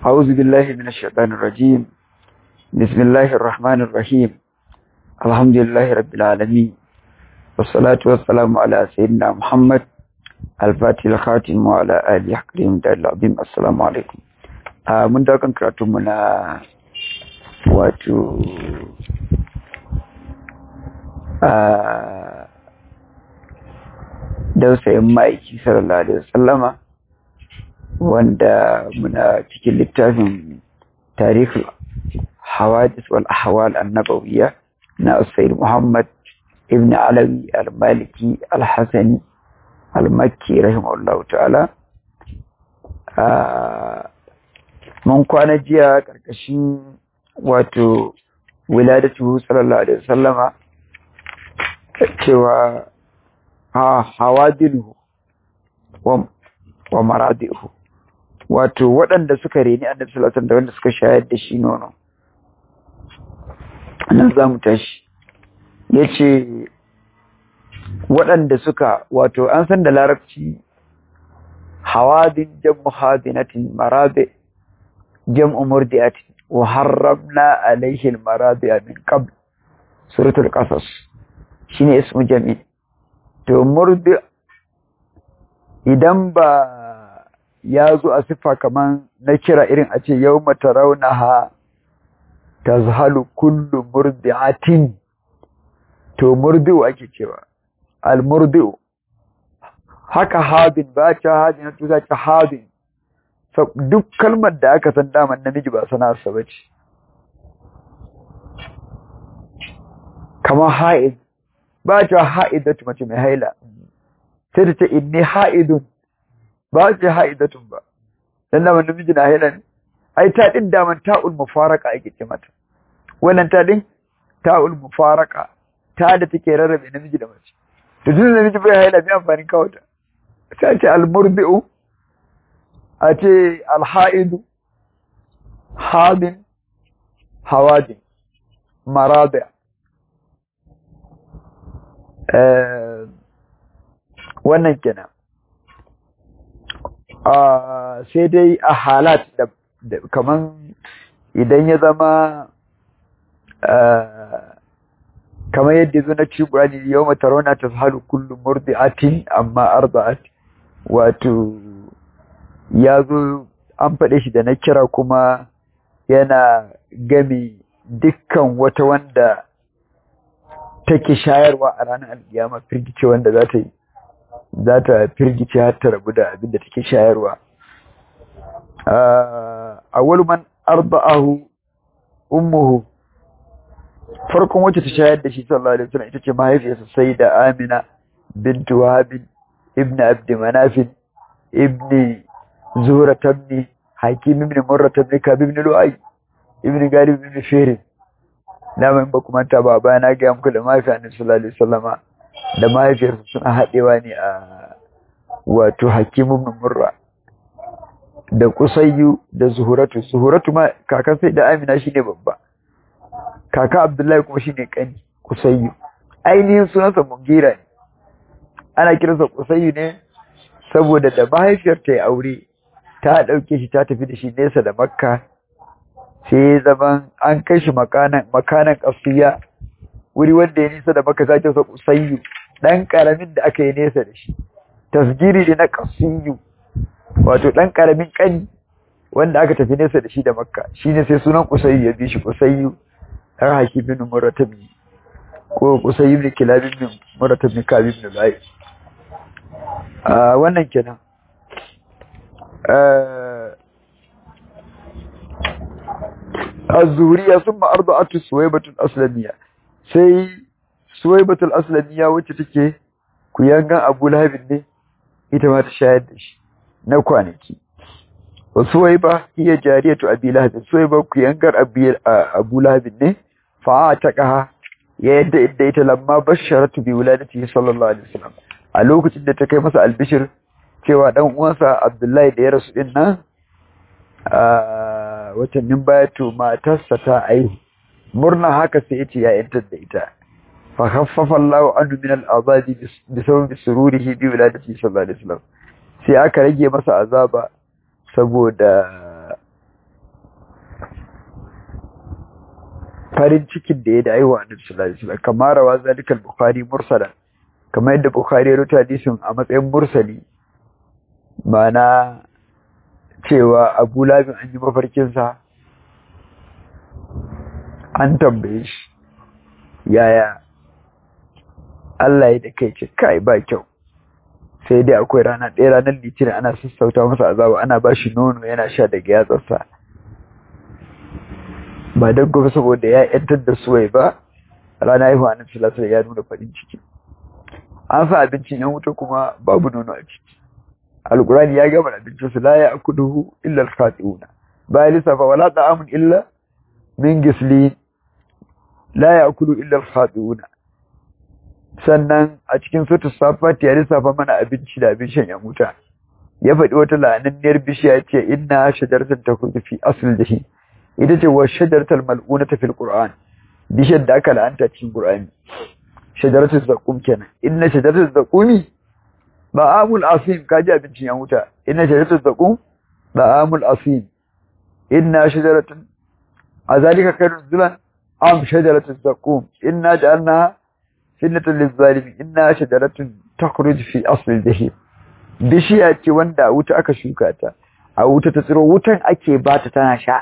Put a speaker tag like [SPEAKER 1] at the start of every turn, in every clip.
[SPEAKER 1] أعوذ بالله من الشيطان الرجيم بسم الله الرحمن الرحيم الحمد لله رب العالمين والصلاة والسلام على سيدنا محمد الفاتح الخاتم وعلى آله حكريم دار العظيم السلام عليكم من داكن كراتمنا واتو dausayin ma'aiki sallallahu alaihi wasallama wanda muna cikin littafin tarihul hawadis wal ahwal annabawiyya na Usaid Muhammad ibn Alawi al-Maliki al-Hasani al-Makki rahimahullahu ta'ala mun kwana jiya karkashin wato wiladatu sallallahu alaihi wasallama cewa ha hawadilu wa wa maradihu wato waɗanda suka reni annabi sallallahu alaihi wasallam da wanda suka shayar da shi nono nan za mu tashi yace waɗanda suka wato an san da larabci hawadin jam'u hadinatin maradi jam'u murdiatin wa harramna alaihi almaradi min qabl suratul qasas shine ismu jami to murdi idan ba ya zo a siffa kaman na kira irin a ce yau mata raunaha ta zahalu kullu murdi'atin to murdi'u ake cewa al-murdi'u haka habin ba ta habin na tuza ta habin duk kalmar da aka san daman namiji ba sanarsa ba ce kamar ha'id ba ta ha'idatu mace mai haila sai ta ce inni ha'idun ba ce ha'idatun ba dan da namiji na haila ne ai ta din daman ta'ul mufaraka ake ce mata wannan ta din ta'ul mufaraka ta da take rarrabe namiji da mace to tun namiji bai haila mai amfani kawo ta sai ce al-murdi'u a ce al-ha'idu hadin hawadin marabi wannan kenan sai dai a halat da kaman idan ya zama kamar yadda zo na ci burani yau matarona ta halu kullum murdi'atin amma arba'at wato ya zo an faɗe shi da na kira kuma yana gami dukkan wata wanda take shayarwa a ranar alkiyama firgice wanda za ta yi za ta firgice har ta rabu da abin da take shayarwa a man arba'ahu ummuhu farkon wacce ta shayar da shi sallallahu alaihi wasallam ita ce mahaifiyarsa sai da Amina bint Wahab ibn Abd Manaf ibn Zuhra ibn Hakim ibn Murrah ibn Kab ibn Lu'ay ibn Galib ibn Fihr na mai ba kuma ta baba na ga muku da mahaifiyar Annabi sallallahu alaihi wasallama da mahaifiyarsa suna haɗewa ne a wato Hakim ibn Murrah da Qusayyu da Zuhuratu Zuhuratu ma kakan sai da Amina shine babba kaka Abdullahi kuma shine kani Qusayyu ainihin sunansa Mugira ne ana kiransa Qusayyu ne saboda da mahaifiyar ta yi aure ta dauke shi ta tafi da shi nesa da Makka sai zaman an kai shi makanan makanan kasiya wuri wanda ya nisa da Makka sai ta Qusayyu dan karamin da aka yi nesa da shi tasgiri ne na kasiyu wato dan karamin kani wanda aka tafi nesa da shi da Makka shine sai sunan Qusayyu ya bi shi Qusayyu har haki bin muratabi ko kusai ibn kilab ibn muratab ibn kab ibn lai ah wannan kenan eh az-zuriya thumma arda'atu suwaybatu al-aslamiyya sai suwaybatu al-aslamiyya wacce take kuyangan Abu Lahab ne ita ma ta shayar da shi na kwanaki wa suwayba hiya jariyatu Abi Lahab suwayba kuyangar Abu Lahab ne fa'ataqaha ya yadda idda ita lamma basharatu bi wuladatihi sallallahu alaihi wasallam a lokacin da ta kai masa albishir cewa dan uwansa Abdullahi da ya rasu din nan a watannin baya to matarsa ta aihu murna haka sai yace ya yantar da ita fa khaffafa Allahu anhu min al-azabi bi sababi sururihi bi wuladatihi sallallahu alaihi wasallam sai aka rage masa azaba saboda farin cikin da ya da aiwa annabi sallallahu alaihi wasallam kamar rawa zalika al-bukhari mursala kamar yadda bukhari ya rubuta hadisin a matsayin mursali ma'ana cewa abu labin an yi mafarkin sa an tambaye shi yaya Allah ya da kai ce kai ba kyau sai dai akwai rana ɗaya ranar litinin ana sassauta masa azaba ana ba shi nono yana sha daga yatsarsa ba don gobe saboda ya yantar da suwai ba rana haihuwa na filasar ya nuna farin ciki an sa abincin yan wuta kuma babu nono a ciki alkurani ya gama abincin su la ya akuduhu illa al-khati'una ba ya lissafa wala ta'amun illa min gislin la ya akudu illa al-khati'una sannan a cikin sutu safat ya lissafa mana abinci da abin shan yan wuta ya faɗi wata la'ananniyar bishiya ya ce inna shajaratan takhruju fi asl jahim ita ce wa shajaratul mal'unata fil qur'an bishiyar da aka la'anta cikin qur'ani shajaratul zaqum kenan inna shajaratul zaqumi ba'amul asim kaji abincin yan wuta inna shajaratul zaqum ba'amul asim inna shajaratul azalika khairun zulan am shajaratul zaqum inna ja'alnaha fitnatan lizzalimin inna shajaratun takhruju fi asli jahim bishiya ce wanda a wuta aka shuka ta a wuta ta tsiro wutan ake bata tana sha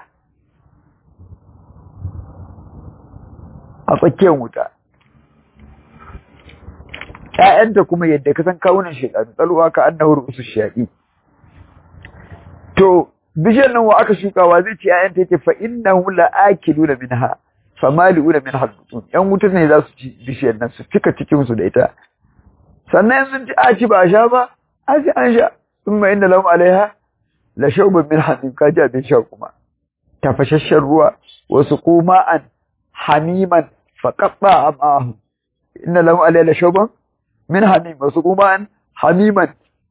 [SPEAKER 1] a tsakiyar wuta ƴaƴanta kuma yadda ka san kawunan shekaru tsalwa ka annahu ru'usu shayaɗi to bishiyar nan wa aka shukawa zai ce ƴaƴanta yake fa innahu la'akiluna minha famali'una min halbutun yan wuta ne za su ci bishiyar nan su cika cikin su da ita sannan sun ci a ci ba sha ba a ci an sha sun ma inda lahum alaiha la shawbun min hamim ka ji abin sha kuma tafashashen ruwa wasu kuma an hamiman faqatta amahu inna lahum alaiha la shawbun min hamim wasu kuma an hamiman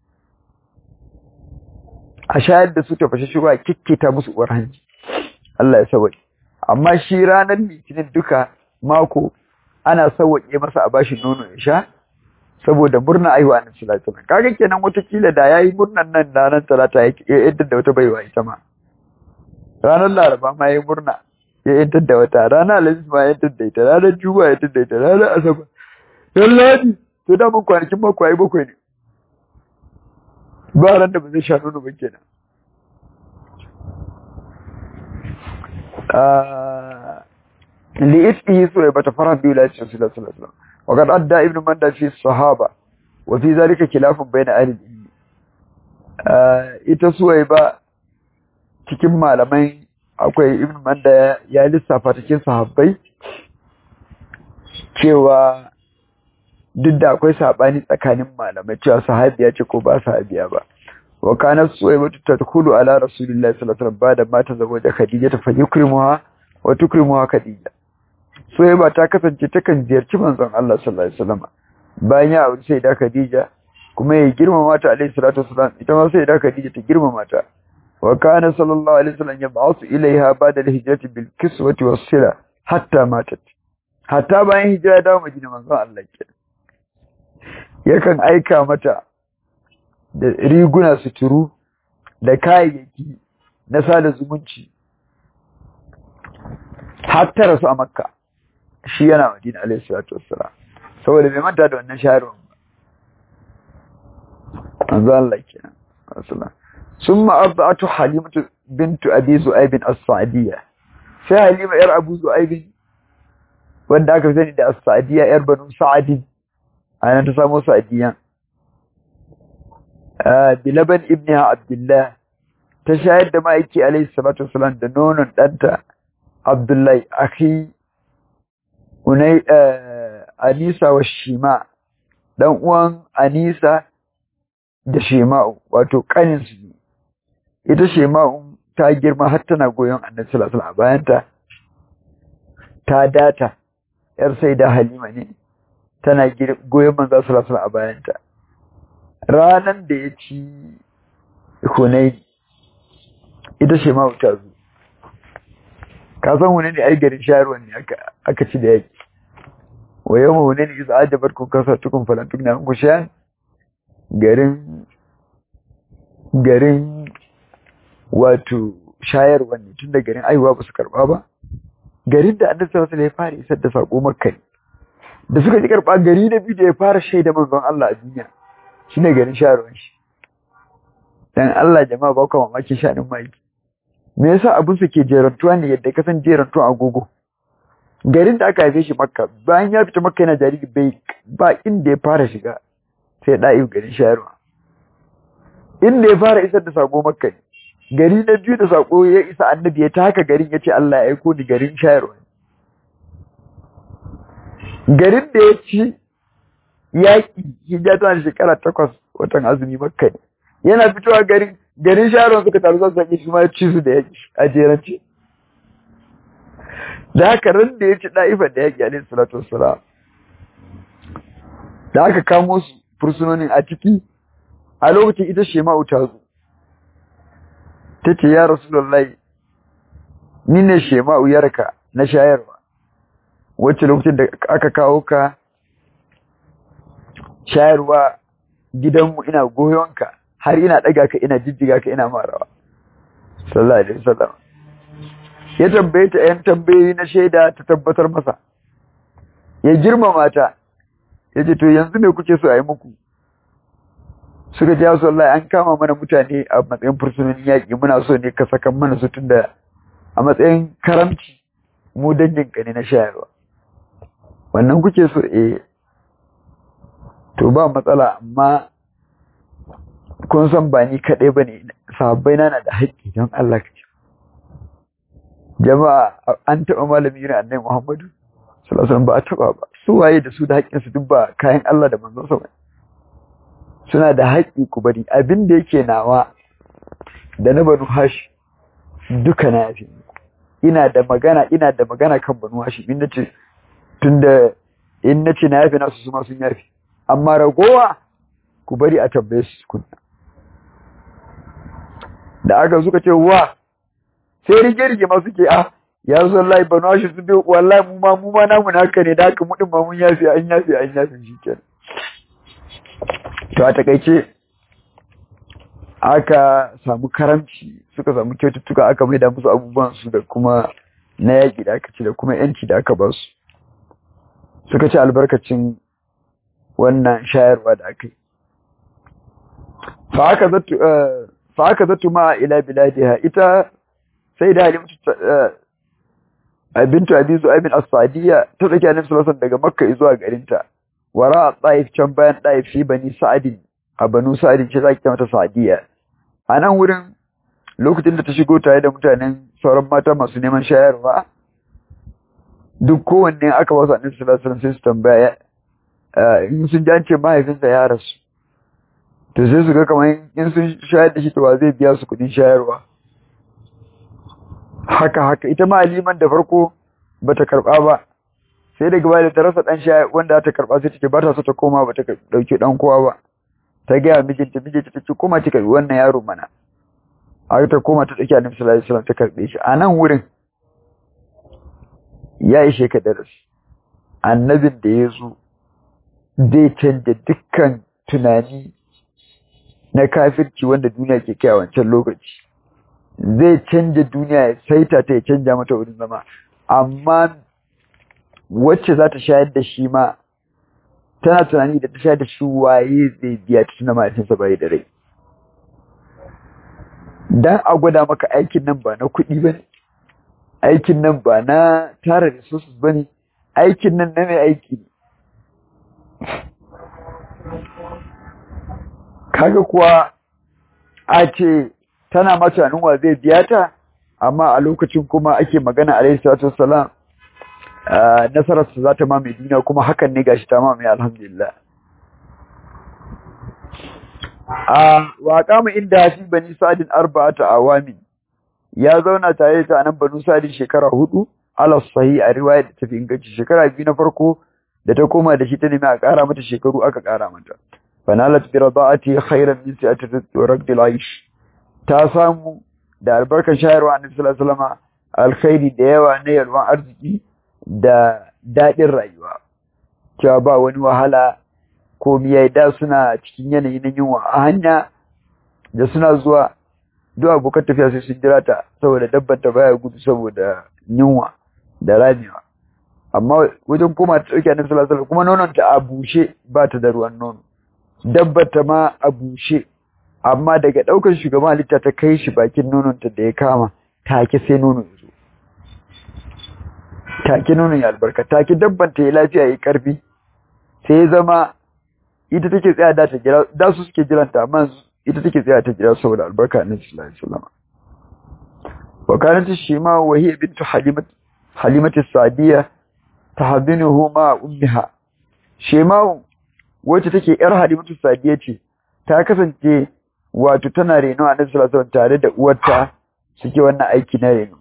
[SPEAKER 1] a shayar da su tafashashen ruwa kikkita musu uwar hanji Allah ya sauke amma shi ranar litinin duka mako ana sauwaƙe masa a bashi nono ya sha saboda murna aiwa na talata kaga kenan watakila da yayi murnan nan ranar talata ya yadda da wata baiwa ita ma ranar laraba ma yayi murna ya yadda da wata ranar alhamis ma ya yadda da ita ranar juma'a ya yadda da ita ranar asabar yan ladi to da mun kwanakin mako ayi bakwai ne ba ran da ba zai sha nono ba kenan لإثمه ثويبة فرح بولاية رسول الله صلى الله عليه وسلم وقد أدى ابن مندى في الصحابة وفي ذلك خلاف بين أهل العلم ita suwaiba cikin malamai akwai ibn manda ya lissafa cikin sahabbai cewa duk da akwai sabani tsakanin malamai cewa sahabiya ce ko ba sahabiya ba wa kana suwaiba tadkhulu ala rasulillahi sallallahu alaihi wasallam bada mata zawaja khadija fa yukrimuha wa tukrimuha khadija suwaiba ta kasance takan ziyarci manzon Allah sallallahu alaihi wasallam bayan ya aure sai da khadija kuma ya girmama ta alaihi salatu wasallam ita ma sai da khadija ta girmama ta wa kana sallallahu alaihi wasallam yab'athu ilaiha ba'da al-hijrati bil kiswati was sila hatta matat hatta bayan hijira da Madina manzon Allah ke yakan aika mata da riguna suturu da kayayyaki na sada zumunci har ta rasu a makka shi yana madina alaihi salatu wassalam saboda bai manta da wannan shahararwar ba manzo Allah kenan sallallahu summa arda'atu halimatu bintu abi zu'aib as-sa'diyya sai halima yar abu zu'aib wanda aka sani da as-sa'diyya yar banu sa'd ana ta samu sa'diyya bilaban ibniha abdullah ta shayar da ma'aiki alaihi salatu wasalam da nonon ɗanta abdullahi akhi unai anisa wa shima dan uwan anisa da shima'u wato kanin su ne ita shima'u ta girma har tana goyon annabi sallallahu alaihi wasallam bayanta ta data yar sai da halima ne tana goyon manzo sallallahu alaihi wasallam a bayanta ranan da ya ci hunaini ita ce ma wuta zu ka san hunaini ai garin shayarwa ne aka ci da yaki wa yau hunaini isa ajabar kun kasa tukun falantuk na ku sha garin garin wato shayarwa ne tun da garin aihuwa ba su karba ba garin da annabi sallallahu alaihi wasallam ya fara isar da sako makka ne da suka ji karba gari na biyu da ya fara shaida manzon Allah a duniya shine garin sharuwan shi dan Allah jama'a ba ku mamaki shanin mai me yasa abun su ke jerantuwa ne yadda ka san jerantuwa agogo garin da aka haife shi makka bayan ya fita makka yana jariri bai ba inda ya fara shiga sai da'i garin shayarwa inda ya fara isar da sako makka ne gari na biyu da sako ya isa annabi ya taka garin ya ce Allah ya aiko ni garin shayarwa garin da ya ci yaƙi hijja tana shekara takwas watan azumi makka ne yana fitowa garin garin shayarwa suka taru zan sami shi ma ya ci su da yaƙi a jerance da haka ran da ya ci ɗa'ifar da yaƙi alaihi salatu wassalam da aka kamo su fursunonin a ciki a lokacin ita shema'u ta zo ta ce ya rasulullahi ni ne shema'u yarka na shayarwa wacce lokacin da aka kawo ka shayarwa gidanmu ina goyonka har ina ɗaga ka ina jijjiga ka ina marawa sallallahu alaihi wasallam ya tambaye ta ‘yan tambayoyi na shaida ta tabbatar masa, ya girmama ta, ya ce, To, yanzu me kuke so a yi muku? Suka ji su Allah an kama mana mutane a matsayin fursunonin yaƙi muna so ne ka sakan mana su tun da a matsayin karamci mu dangin ka ne na shayarwa. Wannan kuke so eh, to ba matsala amma kun san ba ni kaɗai ba ne, sahabbai na da haƙƙi don Allah ka ce. jama'a an taɓa malami irin annabi Muhammadu sallallahu alaihi ba a taɓa ba su waye da su da haƙƙin su duk ba kayan Allah da manzon sa suna da haƙƙi ku bari abin da yake nawa da na banu hashi duka na yafi ina da magana ina da magana kan banu hashi in nace tunda in nace na yafi nasu su ma sun yafi amma ragowa ku bari a tambaye su kunna da aka suka ce wa sai rige-rige masu ke a ya zo wallahi banu hashi su biyu wallahi mu ma mu ma namu na haka ne da haka mu din ma mun yafi an yafi an yafi shi kenan to a takaice aka samu karamci suka samu kyaututtuka aka maida musu abubuwan su da kuma na yaƙi da aka ci da kuma yanci da aka ba su suka ci albarkacin wannan shayarwa da aka yi fa aka zattu ma ila biladiha ita sai da halimtu bintu abi zu'aibin as-sadiya ta tsaki annabi sallallahu daga makka zuwa garinta wara taif can bayan taif fi bani sa'adin a banu sa'adin ce zaki mata sa'diya a nan wurin lokacin da ta shigo tare da mutanen sauran mata masu neman shayarwa duk kowanne aka ba su annabi sallallahu alaihi wasallam sai su tambaya in sun ji an ce mahaifinsa ya rasu to sai su ga kamar in sun shayar da shi to wa zai biya su kuɗin shayarwa haka haka ita ma aliman da farko bata karba ba sai daga baya da ta rasa dan shayar wanda ta karba sai take ba ta so ta koma bata dauki dan kowa ba ta ga mijinta mijinta take koma ta karbi wannan yaro mana a ta koma ta dauki annabi sallallahu alaihi wasallam ta karbe shi a nan wurin ya ishe ka darasi annabin da ya zo zai canja dukkan tunani na kafirci wanda duniya ke kai a wancan lokaci zai canja duniya ya saita ta ya canja mata wurin zama amma wacce za ta shayar da shi ma tana tunani da ta shayar da shi waye zai biya ta tuna mahaifinsa bai da rai dan a gwada maka aikin nan ba na kuɗi ba ne aikin nan ba na tara resources ba ne aikin nan na mai aiki ne kaga kuwa a ce tana ma tunanin wa zai biya ta amma a lokacin kuma ake magana alaihi salatu wassalam nasarar su za ta mamaye duniya kuma hakan ne gashi ta mamaye alhamdulillah a waƙa mu inda fi bani sa'adin arba'ata awamin ya zauna tare da nan banu sa'adin shekara hudu ala sahih a riwaya da tafi inganci shekara biyu na farko da ta koma da shi ta nemi a ƙara mata shekaru aka ƙara mata fanalat bi rada'ati khairan min sa'ati raqdil aish ta samu da albarkar shayarwa annabi sallallahu alaihi wasallam alkhairi da yawa na yalwan arziki da dadin rayuwa cewa ba wani wahala ko miyai da suna cikin yanayi na yunwa a hanya da suna zuwa duk abokan tafiya sai sun jira ta saboda dabbar ta baya gudu saboda yunwa da ramewa amma wajen koma ta ɗauki annabi sallallahu alaihi kuma nonon ta a bushe ba ta da ruwan nono dabbar ta ma a bushe amma daga ɗaukar shugaban halitta ta kai shi bakin nonon ta da ya kama take sai nono ya zo take nonon ya albarka take dabban ta ya lafiya ya karfi sai ya zama ita take tsaya da ta jira da su suke jiranta amma ita take tsaya ta jira saboda albarka annabi sallallahu alaihi wasallam وكانت الشيماء وهي بنت حليمة حليمة السعدية تحضنه مع أمها شيماء wacce take yar Halimatu Sadiya ce ta kasance wato tana reno a Nabi sallallahu tare da uwarta suke wannan aiki na reno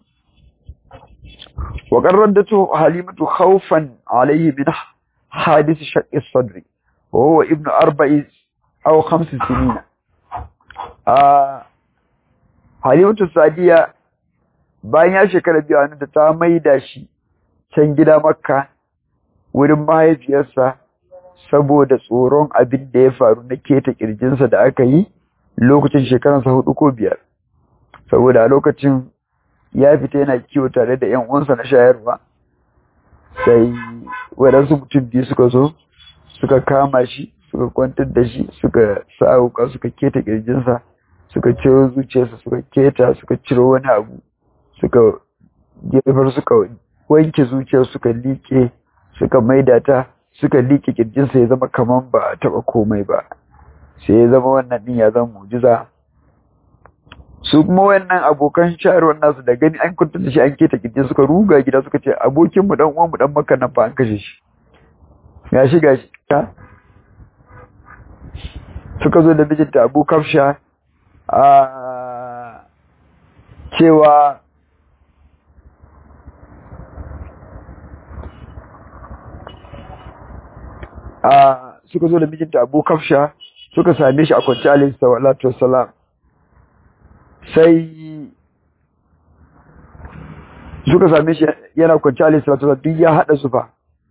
[SPEAKER 1] wa qarradatu Halimatu khawfan alayhi min hadith shaqq as-sadri wa huwa ibnu arba'i aw khams sinina ah Halimatu Sadiya bayan ya shekara biyu a da ta maida shi can gida makka wurin mahaifiyarsa saboda tsoron abin da ya faru na keta kirjinsa da aka yi lokacin shekaransa hudu ko biyar saboda a lokacin ya fita yana kiwo tare da yan uwansa na shayarwa sai waɗansu mutum biyu suka zo suka kama shi suka kwantar da shi suka sa wuka suka keta kirjinsa suka ciro zuciyarsa suka keta suka ciro wani abu suka gefar suka wanke zuciyar suka liƙe suka maida ta suka liƙe kirjinsa ya zama kaman ba a taɓa komai ba sai ya zama wannan ɗin ya zama mujiza su kuma wannan abokan shayarwar nasu da gani an kuntar da shi an keta kirjin suka ruga gida suka ce abokin mu dan uwan mu dan maka nan fa an kashe shi gashi gashi ta suka zo da mijinta Abu Kafsha a cewa a suka zo da mijinta Abu Kafsha suka same shi a kwanci alayhi salatu wassalam sai suka same shi yana kwanci alayhi salatu wassalam duk ya hada zufa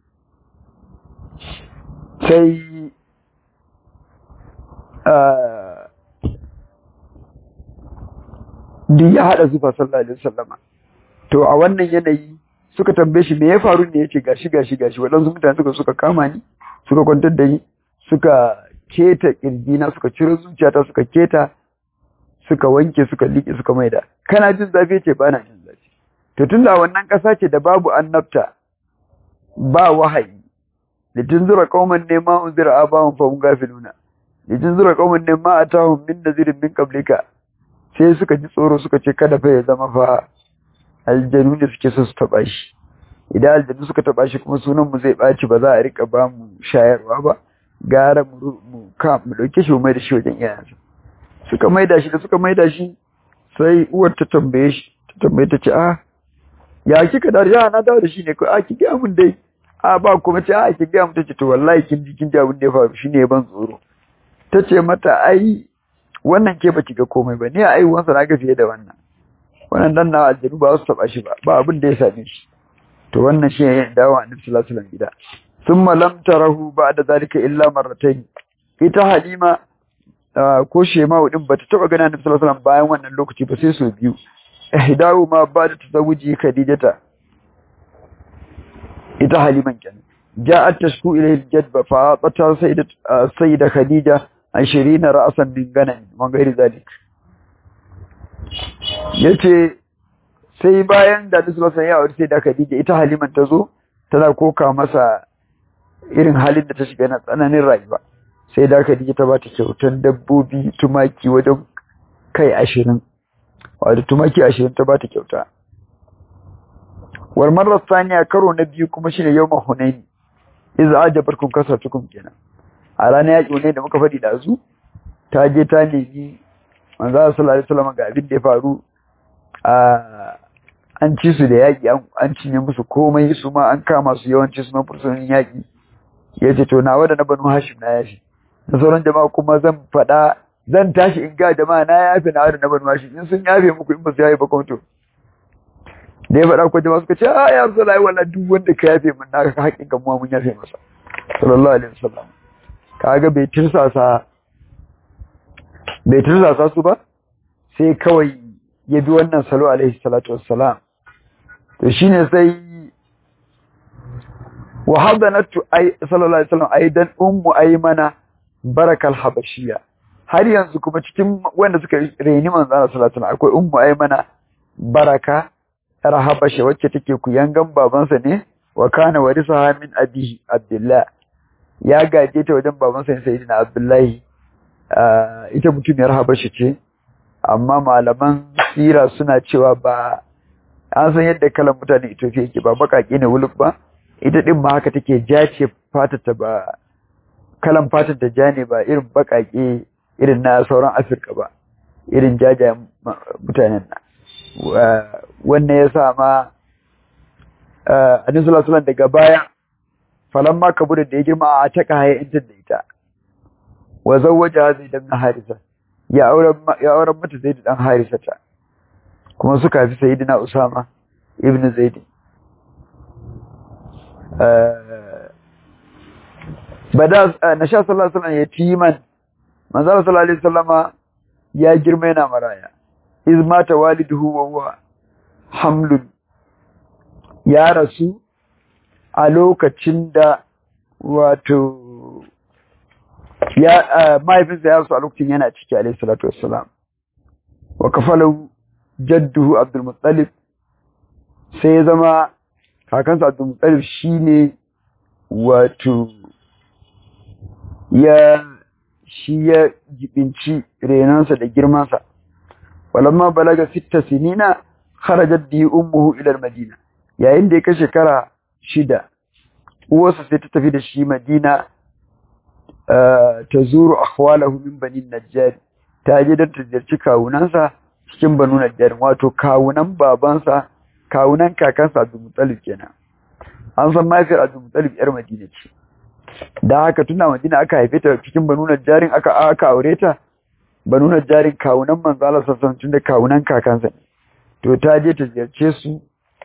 [SPEAKER 1] sai duk ya hada zufa sallallahu alaihi wasallam to a wannan yanayi suka tambaye shi me ya faru ne yace gashi gashi gashi waɗansu mutane suka suka kama ni suka kwantar da ni suka keta kirjina suka ciro zuciyata suka keta suka wanke suka liƙe suka maida kana jin zafi ce ba na jin zafi to tun da wannan ƙasa ce da babu annabta ba wahayi litin zura qauman ne ma unzira abahum fa hum gafiluna litin zura qauman ne ma atahum min nazirin min qablika sai suka ji tsoro suka ce kada fa ya zama fa aljanu da suke so su taba shi idan aljanu suka taba shi kuma sunan mu zai baci ba za a rika ba mu shayarwa ba gara mu mu ka mu dauke shi mu mai da shi wajen iyayensa suka maida shi da suka maida shi sai uwar ta tambaye shi ta tambaye ta ce a ya kika da ya na dawo da shi ne ko a ki ga mun dai a ba kuma ce a ki ga mun tace to wallahi kin ji kin ji abin da ya faru shine ban tsoro tace mata ai wannan ke baki ga komai ba ni a aiwansa na ga fiye da wannan wannan dan na aljanu ba su taba shi ba ba abin da ya same shi to wannan shi ne dawo annabi sallallahu alaihi wasallam gida thumma lam tarahu ba'da zalika illa marratayn ita halima ko shema'u din bata taba gana annabi sallallahu alaihi wasallam bayan wannan lokaci ba sai so biyu ihdahu ma ba'da tazawuji khadijata ita haliman kenan ja'at tashku ilayhi aljadba fa qata sayyidat sayyida khadija 20 ra'san min ganan wa ghairi zalik yace sai bayan da Annabi sallallahu alaihi wasallam sai da Khadija ita Haliman ta zo tana koka masa irin halin da ta shiga na tsananin rayuwa sai da Khadija ta bata kyautan dabbobi tumaki wajen kai ashirin wato tumaki ashirin ta bata kyauta wal marra thaniya karo na biyu kuma shine yawma hunain idza ajabarkum kasatukum kenan a ranar yaƙi ne da muka faɗi da zu ta je ta nemi manzo sallallahu alaihi wasallam ga abin da ya faru a an ci su da yaƙi an cinye musu komai su ma an kama su yawanci su na fursunin yaƙi ya ce to nawa da na banu hashim na yafi da sauran jama'a kuma zan faɗa zan tashi in ga jama'a na yafe na da na banu hashim in sun yafe muku in ba su yafe ba kuma to da ya faɗa ko jama'a suka ce a ya rasu lai wala duk wanda ka yafe min na ka haƙin kan mun yafe masa sallallahu alaihi wasallam kaga bai tirsasa bai tirsasa su ba sai kawai ya bi wannan salo alaihi salatu wassalam to shine sai wa hadanatu ay sallallahu alaihi wasallam aidan ummu aymana barakal habashiyya har yanzu kuma cikin wanda suka reni manzo Allah sallallahu alaihi wasallam akwai ummu aymana baraka yar habasha wacce take kuyangan babansa ne wa kana warisaha min abihi abdullah ya gaje ta wajen babansa ne sayyidina abdullahi ita mutumiyar habasha ce amma malaman sira suna cewa ba an san yadda kalan mutanen Ethiopia yake ba bakake ne wuluk ba ita din ma haka take jace fatata ba kalan fatar da ja ne ba irin bakake irin na sauran Afirka ba irin jajayen mutanen nan wannan ya sa ma Annabi sallallahu alaihi daga baya falamma kabura da ya girma a taka haya inta da ita wa zawwaja Zaid ibn Harisa ya auren ya auren mata Zaid dan Harisa ta kuma suka fi sayyidina Usama ibn Zaid bada nasha sallallahu alaihi wasallam yatiman manzo sallallahu alaihi wasallama ya girma yana maraya iz mata waliduhu wa huwa hamlun ya rasu a lokacin da wato ya mahaifinsa ya rasu a lokacin yana ciki alaihi salatu wassalam wa kafalahu jadduhu Abdul Muttalib sai ya zama kakansa Abdul Muttalib shine wato ya shi ya jibinci renansa da girmansa walamma balaga sitta sinina kharajat bi ummuhu ila madina yayin da ya kai shekara shida uwarsa sai ta tafi da shi madina ta zuru akhwalahu min bani najjar ta je don ta ziyarci kawunansa cikin banu najjar wato kawunan babansa kawunan kakansa Abdul Muttalib kenan an san mahaifiyar Abdul Muttalib yar Madina ce da haka tuna Madina aka haife ta cikin banu najjarin aka aka aure ta banu najjarin kawunan manzo Allah sallallahu alaihi da kawunan kakansa ne to ta je ta ziyarce su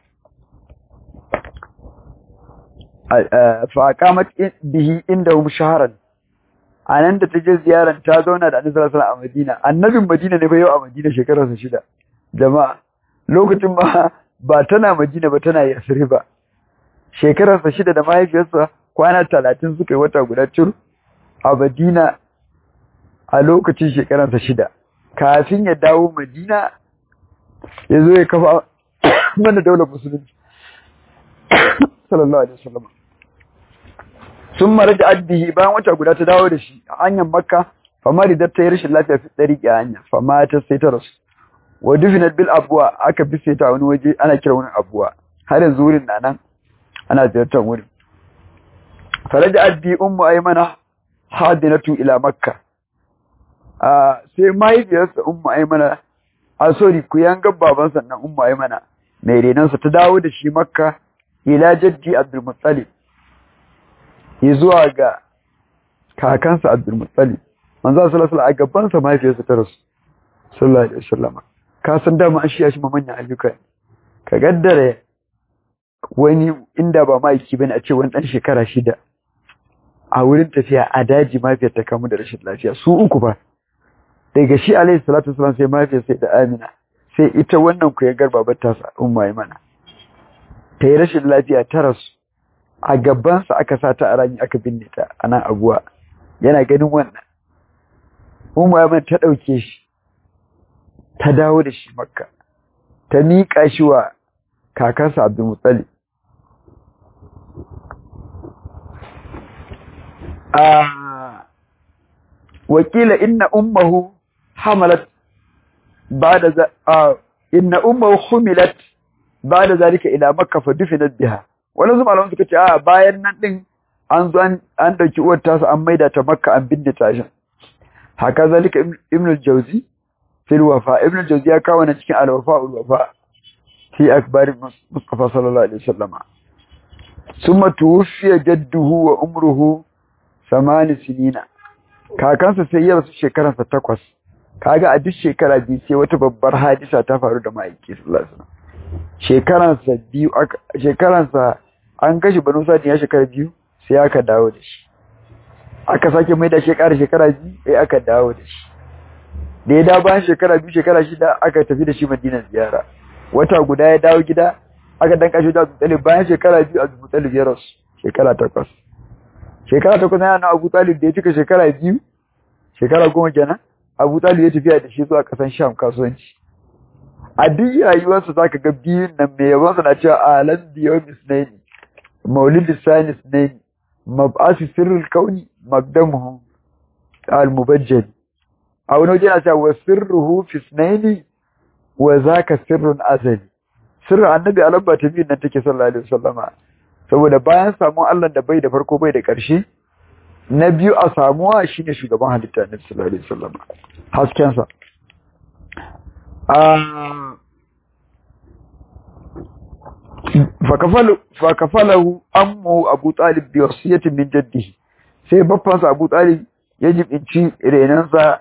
[SPEAKER 1] fa aqamat bihi indahum shahran anan da ta je ziyaran ta zauna da Annabi sallallahu alaihi a Madina annabin Madina ne fa yau a Madina shekararsa shida jama'a lokacin ba ba tana Madina ba tana Yasrib shekararsa shida da mahaifiyarsa kwana talatin suka yi wata guda cur a Madina a lokacin shekararsa shida kafin ya dawo Madina ya zo ya kafa mana daular musulunci sallallahu alaihi wasallam sun mara da addihi bayan wata guda ta dawo da shi a hanyar makka fama da ta yi rashin lafiya fi ɗari a hanya fama ta sai ta rasu wa dufinat bil abuwa aka bi sai ta wani waje ana kira wani abuwa har yanzu wurin na nan ana ziyartar wurin faraja addi ummu aymana hadinatu ila makka a sai mahaifiyarsa ummu aymana a sorry ku yanga baban sannan ummu aymana mai renansa ta dawo da shi makka ila jaddi abdul muttalib zuwa ga kakansa abdul muttalib manzo sallallahu alaihi a gaban sa mahaifiyarsa ta rasu sallallahu alaihi wasallam ka san dama an shiya shi ma manyan ayyuka ka gaddare wani inda ba maiki bane a ce wani dan shekara shida a wurin tafiya a daji mahaifiyar ta kamu da rashin lafiya su uku ba daga shi alaihi salatu wasallam sai mahaifiyar sai da amina sai ita wannan ku ya garba batta sa umma mana ta yi rashin lafiya ta rasu a gabansa aka sa ta a rami aka binne ta a nan aguwa yana ganin wannan umma mana ta ɗauke shi ta dawo da shi makka ta miƙa shi wa kakansa abdulmutsali wakila inna ummahu hamalat ba'da za inna ummahu humilat ba'da zalika ila makka fa dufinat biha wani zuma malaman suka ce a bayan nan din an zo an dauki uwar tasa an maida ta makka an binne ta shi haka zalika ibn al-jawzi fil wafa ibn al-jawzi ya kawo na cikin al-wafa al-wafa fi akbar mustafa sallallahu alaihi wasallam summa tuwfiya jadduhu wa umruhu samani sinina kakansa sai ya rasu shekaransa takwas kaga a duk shekara biyu sai wata babbar hadisa ta faru da ma'aiki sallallahu alaihi wasallam shekaransa biyu shekaransa an kashe banu sadi ya shekara biyu sai aka dawo da shi aka sake mai da shekara shekara biyu sai aka dawo da shi da ya dawo bayan shekara biyu shekara shida aka tafi da shi madina ziyara wata guda ya dawo gida aka dan kashe da Abu bayan shekara biyu Abu Talib ya rasu shekara takwas shekara takwas yana na Abu Talib da ya cika shekara biyu shekara goma kenan Abu Talib ya tafiya da shi zuwa kasan Sham kasuwanci a duk rayuwarsa zaka ga biyun nan mai yawan sa na cewa alam biyawm isnaini maulid sani isnaini mab'asu sirrul kauni magdamuhu al-mubajjal a wani waje na cewa wa sirruhu fi isnaini wa zaka sirrun azali sirrin annabi a lamba ta biyun nan take sallallahu alaihi wasallama saboda bayan samun Allah da bai da farko bai da ƙarshe na biyu a samuwa shine shugaban halitta annabi sallallahu alaihi wasallama hasken sa fa kafalahu ammu abu talib bi wasiyatin min jaddihi sai babbansa abu talib ya jibinci renansa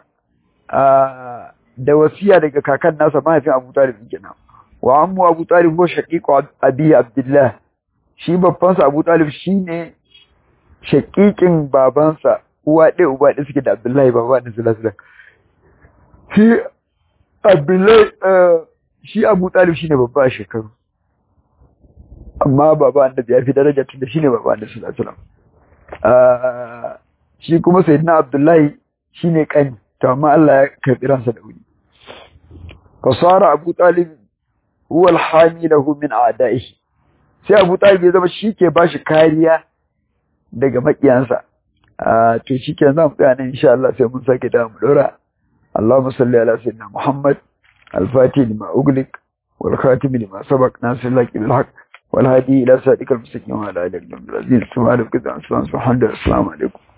[SPEAKER 1] da wasiya daga kakan nasa mahaifin abu talib kenan wa ammu abu talib huwa shaqiqu abi abdullah shi babbansa abu talib shine shaqiqin babansa uwa ɗaya uba ɗaya suke da abdullahi baba da sallallahu shi abdullahi shi abu talib shine babba a shekaru amma baba annabi ya fi daraja tun da shine baba annabi sallallahu alaihi wasallam shi kuma sayyidina abdullahi shine kani to amma Allah ya karbi ransa da wuri fasara abu talib huwa alhamilahu min a'da'ihi sai abu talib ya zama shi ke bashi kariya daga makiyansa to shi ke zan tsaya nan insha Allah sai mun sake da mu dora Allahumma salli ala sayyidina Muhammad al-Fatih lima uglik wal khatim lima sabaq nasir laki bil haqq wal hadi ila sadiqal mustaqim wa ala alihi wa sahbihi subhanallahi wa bihamdihi assalamu alaikum